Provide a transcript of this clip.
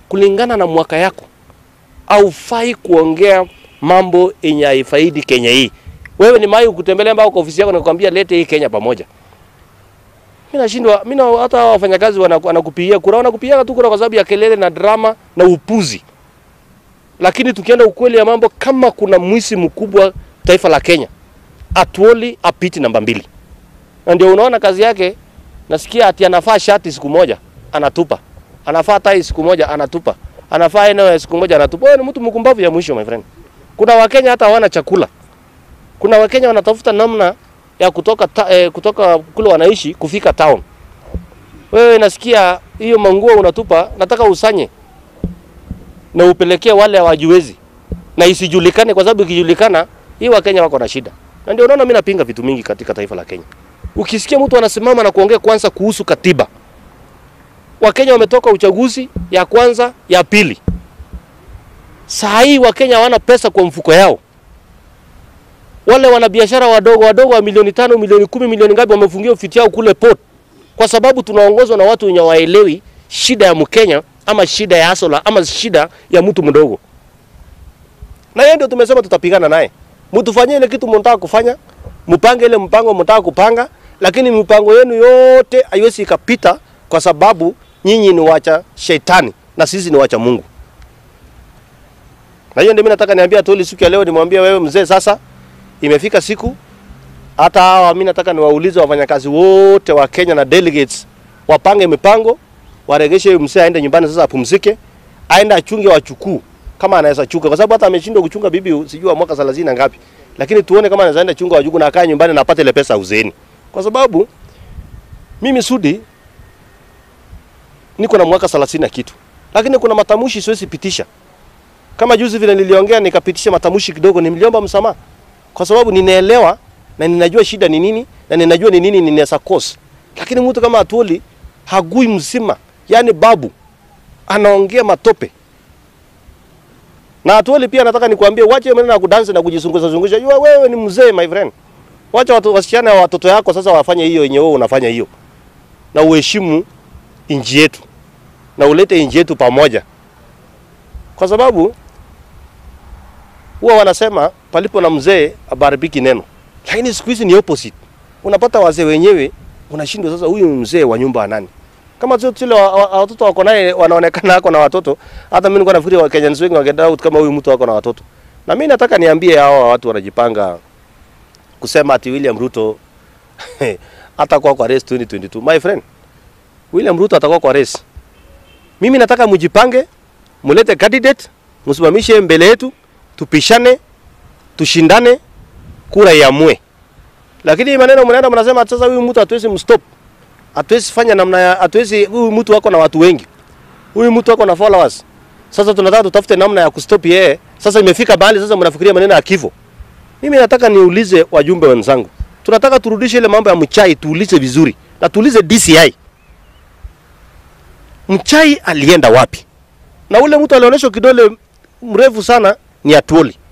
kulingana na mwaka yako, haufai kuongea mambo yenye haifaidi Kenya hii. Wewe ni mai kutembelea mpaka kwa ofisi yako na kukwambia lete hii Kenya pamoja. Mimi nashindwa, mimi na hata hao wafanyakazi wana- wanakupigia kura, wanakupigia tu kura kwa sababu ya kelele na drama na upuzi. Lakini tukienda ukweli ya mambo, kama kuna mwisi mkubwa taifa la Kenya, Atuoli apiti namba mbili, na ndio unaona kazi yake. Nasikia ati anafaa shati siku moja anatupa, anafaa tai siku moja anatupa, anafaa eneo ya siku moja anatupa. Wewe ni mtu mkumbavu ya mwisho my friend. Kuna Wakenya hata hawana chakula, kuna Wakenya wanatafuta namna ya kutoka, ta, eh, kutoka kule wanaishi kufika town. Wewe nasikia hiyo manguo unatupa, nataka usanye na upelekee wale hawajiwezi na isijulikane, kwa sababu ikijulikana hii Wakenya wako na shida, na ndio unaona mimi napinga vitu mingi katika taifa la Kenya. Ukisikia mtu anasimama na kuongea kwanza kuhusu katiba, Wakenya wametoka uchaguzi ya kwanza ya pili, saa hii Wakenya hawana pesa kwa mfuko yao. Wale wanabiashara wadogo wadogo wa milioni tano, milioni kumi, milioni ngapi wamefungia ofisi yao kule port, kwa sababu tunaongozwa na watu wenye waelewi shida ya Mkenya ama shida ya asola ama shida ya mtu mdogo. Na yeye ndio tumesema tutapigana naye. Mtufanyie ile kitu mnataka kufanya, mpange ile mpango mnataka kupanga, lakini mipango yenu yote haiwezi ikapita kwa sababu nyinyi ni wacha shetani na sisi ni wacha Mungu. Na hiyo ndio mimi nataka niambia Toli siku ya leo, nimwambie wewe mzee, sasa imefika siku hata hawa mimi nataka niwaulize wafanyakazi wote wa Kenya na delegates wapange mipango, waregeshe huyu mzee aende nyumbani sasa apumzike, aende achunge wachukuu kama anaweza chunga, kwa sababu hata ameshindwa kuchunga bibi sijui wa mwaka 30 na ngapi, lakini tuone kama anaweza enda chunga wajukuu na akae nyumbani na apate ile pesa uzeeni, kwa sababu mimi Sudi niko na mwaka 30 na kitu, lakini kuna matamshi siwezi pitisha. Kama juzi vile niliongea nikapitisha matamshi kidogo, niliomba msamaha kwa sababu ninaelewa na ninajua shida ni nini na ninajua ni nini ninaweza cause, lakini mtu kama Atuoli hagui mzima, yani babu anaongea matope na Atuoli pia nataka nikwambie, wache maneno ya kudansi na kujizungusha zungusha. Yua wewe ni mzee my friend, wacha watu wasichana wa watoto yako sasa wafanye hiyo yenye wewe unafanya hiyo, na uheshimu inji yetu na ulete inji yetu pamoja, kwa sababu huwa wanasema palipo na mzee abaribiki neno, lakini siku hizi ni opposite. Unapata wazee wenyewe unashindwa sasa, huyu mzee wa nyumba nani? Kama tu tule wa- wa- watoto wako naye wanaonekana ako na watoto, hata mimi nilikuwa nafikiri wa Kenyans wengi wangedoubt kama huyu mtu ako na watoto. Na mimi nataka niambie hao watu wanajipanga kusema ati William Ruto atakuwa kwa race 2022. My friend, William Ruto atakuwa kwa race. Mimi nataka mjipange, mulete candidate, msimamishe mbele yetu, tupishane, tushindane, kura iamue. Lakini hii maneno mnaenda mnasema sasa huyu mtu hatuwezi mstop. Hatuwezi fanya namna ya hatuwezi huyu mtu wako na watu wengi. Huyu mtu wako na followers. Sasa tunataka tutafute namna ya kustop yeye. Sasa imefika bahali sasa mnafikiria maneno ya kifo. Mimi nataka niulize wajumbe wenzangu. Tunataka turudishe ile mambo ya mchai tuulize vizuri. Na tuulize DCI. Mchai alienda wapi? Na ule mtu alionyeshwa kidole mrefu sana ni Atuoli.